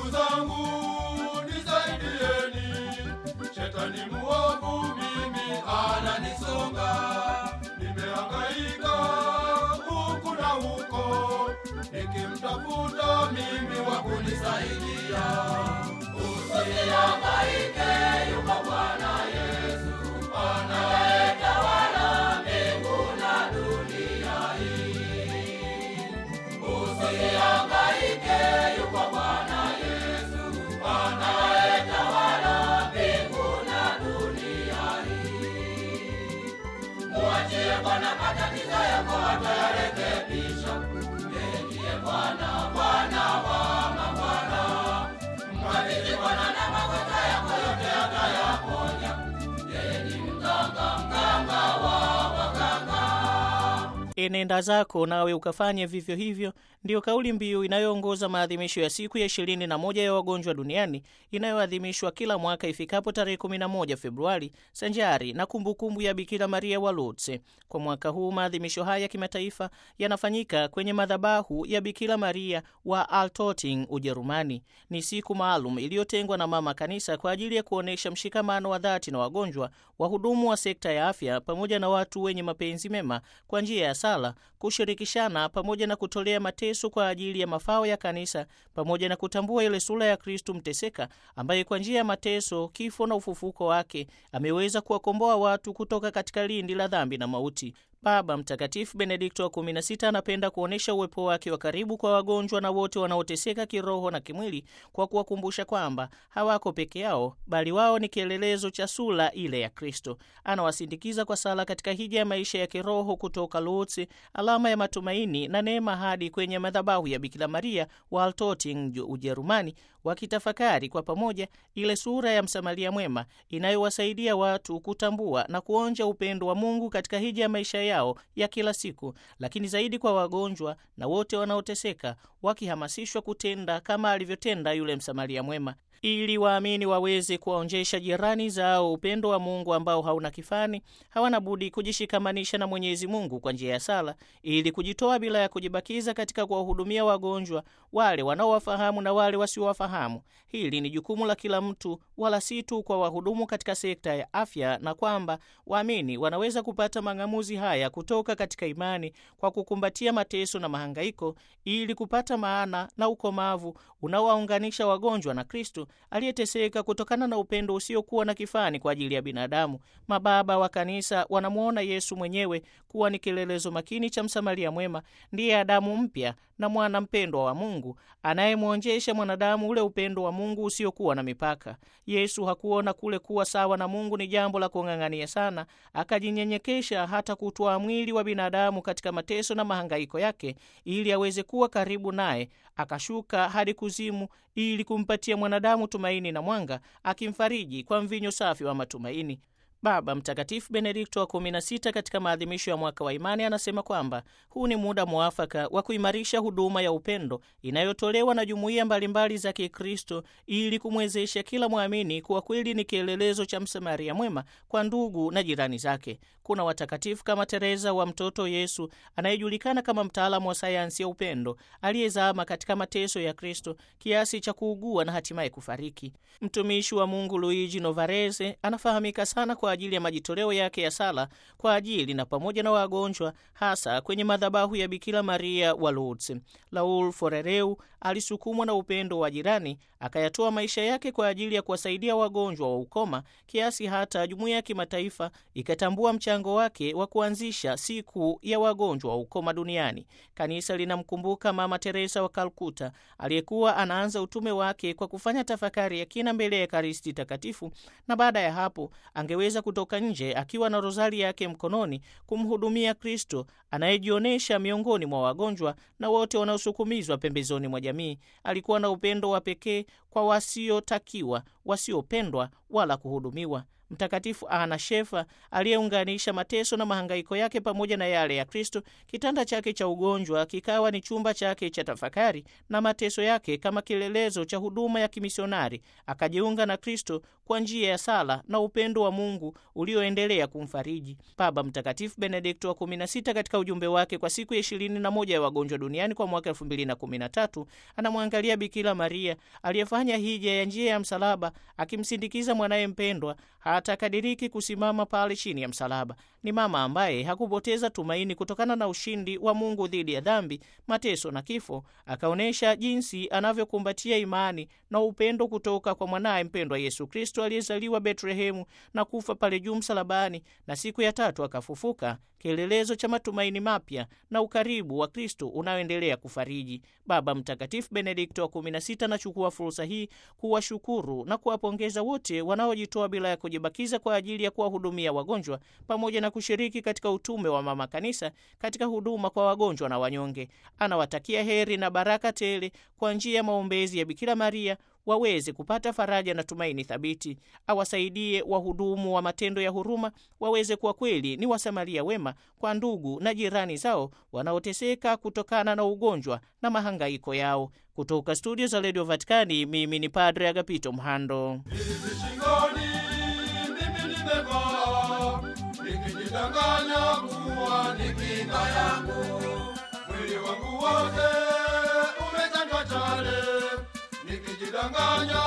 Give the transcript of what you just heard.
Ndugu zangu nisaidieni, shetani muovu mimi ananisonga, nimehangaika huku na huko, nikimtafuta mimi wa kunisaidia. Usihangaike, yuko Bwana Yesu anayetawala mbingu na dunia hii. Usihangaike, yuko Bwana Yesu anayetawala mbingu na dunia hii. Muachie Bwana matatizo yako, atayarekebisha. Yeye ndiye Bwana, Bwana wa mabwana. Mkabidhi Bwana na magonjwa yako yote, atayaponya. Yeye ni mganga, mganga wa waganga. Enenda zako nawe ukafanye vivyo hivyo, ndiyo kauli mbiu inayoongoza maadhimisho ya siku ya ishirini na moja ya wagonjwa duniani inayoadhimishwa kila mwaka ifikapo tarehe 11 Februari, sanjari na kumbukumbu ya Bikira Maria wa Lourdes. Kwa mwaka huu maadhimisho haya ya kimataifa yanafanyika kwenye madhabahu ya Bikira Maria wa Altötting, Ujerumani. Ni siku maalum iliyotengwa na Mama Kanisa kwa ajili ya kuonyesha mshikamano wa dhati na wagonjwa, wahudumu wa sekta ya afya, pamoja na watu wenye mapenzi mema kwa njia ya sala, kushirikishana pamoja na kutolea mateso kwa ajili ya mafao ya kanisa, pamoja na kutambua ile sura ya Kristu mteseka ambaye kwa njia ya mateso, kifo na ufufuko wake ameweza kuwakomboa watu kutoka katika lindi la dhambi na mauti. Baba Mtakatifu Benedikto wa 16 anapenda kuonyesha uwepo wake wa karibu kwa wagonjwa na wote wanaoteseka kiroho na kimwili kwa kuwakumbusha kwamba hawako peke yao, bali wao ni kielelezo cha sura ile ya Kristo. Anawasindikiza kwa sala katika hija ya maisha ya kiroho kutoka Lourdes, alama ya matumaini na neema, hadi kwenye madhabahu ya Bikira Maria wa Altötting, Ujerumani, wakitafakari kwa pamoja ile sura ya Msamaria mwema inayowasaidia watu kutambua na kuonja upendo wa Mungu katika hija ya maisha yao ya kila siku, lakini zaidi kwa wagonjwa na wote wanaoteseka, wakihamasishwa kutenda kama alivyotenda yule Msamaria mwema ili waamini waweze kuwaonjesha jirani zao upendo wa Mungu ambao hauna kifani. Hawana budi kujishikamanisha na Mwenyezi Mungu kwa njia ya sala, ili kujitoa bila ya kujibakiza katika kuwahudumia wagonjwa, wale wanaowafahamu na wale wasiowafahamu. Hili ni jukumu la kila mtu, wala si tu kwa wahudumu katika sekta ya afya, na kwamba waamini wanaweza kupata mang'amuzi haya kutoka katika imani kwa kukumbatia mateso na mahangaiko, ili kupata maana na ukomavu unaowaunganisha wagonjwa na Kristo aliyeteseka kutokana na upendo usiokuwa na kifani kwa ajili ya binadamu. Mababa wa Kanisa wanamwona Yesu mwenyewe kuwa ni kielelezo makini cha Msamaria mwema, ndiye Adamu mpya na mwana mpendwa wa Mungu anayemwonjesha mwanadamu ule upendo wa Mungu usiokuwa na mipaka. Yesu hakuona kule kuwa sawa na Mungu ni jambo la kung'ang'ania sana, akajinyenyekesha hata kutwaa mwili wa binadamu katika mateso na mahangaiko yake, ili aweze kuwa karibu naye. Akashuka hadi kuzimu ili kumpatia mwanadamu tumaini na mwanga, akimfariji kwa mvinyo safi wa matumaini. Baba Mtakatifu Benedikto wa 16 katika maadhimisho ya mwaka wa imani anasema kwamba huu ni muda mwafaka wa kuimarisha huduma ya upendo inayotolewa na jumuiya mbalimbali za Kikristo ili kumwezesha kila mwamini kuwa kweli ni kielelezo cha Msamaria mwema kwa ndugu na jirani zake. Kuna watakatifu kama Teresa wa mtoto Yesu anayejulikana kama mtaalamu wa sayansi ya upendo aliyezama katika mateso ya Kristo kiasi cha kuugua na hatimaye kufariki. Mtumishi wa Mungu Luigi Novarese anafahamika sana kwa ajili ya majitoleo yake ya sala kwa ajili na pamoja na wagonjwa hasa kwenye madhabahu ya Bikira Maria wa Lourdes. Raul Forereu alisukumwa na upendo wa jirani akayatoa maisha yake kwa ajili ya kuwasaidia wagonjwa wa ukoma kiasi hata jumuiya ya kimataifa ikatambua mchango wake wa kuanzisha siku ya wagonjwa wa ukoma duniani. Kanisa linamkumbuka Mama Teresa wa Kalkuta aliyekuwa anaanza utume wake kwa kufanya tafakari ya kina mbele ya Ekaristi Takatifu, na baada ya hapo angeweza kutoka nje akiwa na rozari yake mkononi kumhudumia Kristo anayejionyesha miongoni mwa wagonjwa na wote wanaosukumizwa pembezoni mwa jamii. Alikuwa na upendo wa pekee kwa wasiotakiwa, wasiopendwa wala kuhudumiwa. Mtakatifu Ana Shefa aliyeunganisha mateso na mahangaiko yake pamoja na yale ya Kristo, kitanda chake cha ugonjwa kikawa ni chumba chake cha tafakari na mateso yake kama kielelezo cha huduma ya kimisionari. Akajiunga na Kristo kwa njia ya sala na upendo wa Mungu ulioendelea kumfariji. Baba Mtakatifu Benedikto wa 16 katika ujumbe wake kwa siku ya ishirini na moja ya wagonjwa duniani kwa mwaka 2013 anamwangalia Bikira Maria aliyefanya hija ya njia ya msalaba akimsindikiza mwanaye mpendwa hata akadiriki kusimama pale chini ya msalaba. Ni mama ambaye hakupoteza tumaini kutokana na ushindi wa Mungu dhidi ya dhambi, mateso na kifo. Akaonyesha jinsi anavyokumbatia imani na upendo kutoka kwa mwanaye mpendwa Yesu Kristo aliyezaliwa Betlehemu na kufa pale juu msalabani, na siku ya tatu akafufuka, kielelezo cha matumaini mapya na ukaribu wa Kristo unaoendelea kufariji. Baba Mtakatifu Benedikto wa 16 anachukua fursa hii kuwashukuru na kuwapongeza wote wanaojitoa bila ya kujibakiza kwa ajili ya kuwahudumia wagonjwa pamoja na kushiriki katika utume wa Mama Kanisa katika huduma kwa wagonjwa na wanyonge. Anawatakia heri na baraka tele kwa njia ya maombezi ya Bikira Maria waweze kupata faraja na tumaini thabiti. Awasaidie wahudumu wa matendo ya huruma waweze kuwa kweli ni wasamaria wema kwa ndugu na jirani zao wanaoteseka kutokana na ugonjwa na mahangaiko yao. Kutoka studio za redio Vatikani, mimi ni Padre Agapito Mhando. Hizi shingoni mimi nimevaa, nikijidanganya kuwa ni kinga yangu. Mwili wangu wote umechanjwa chale, nikijidanganya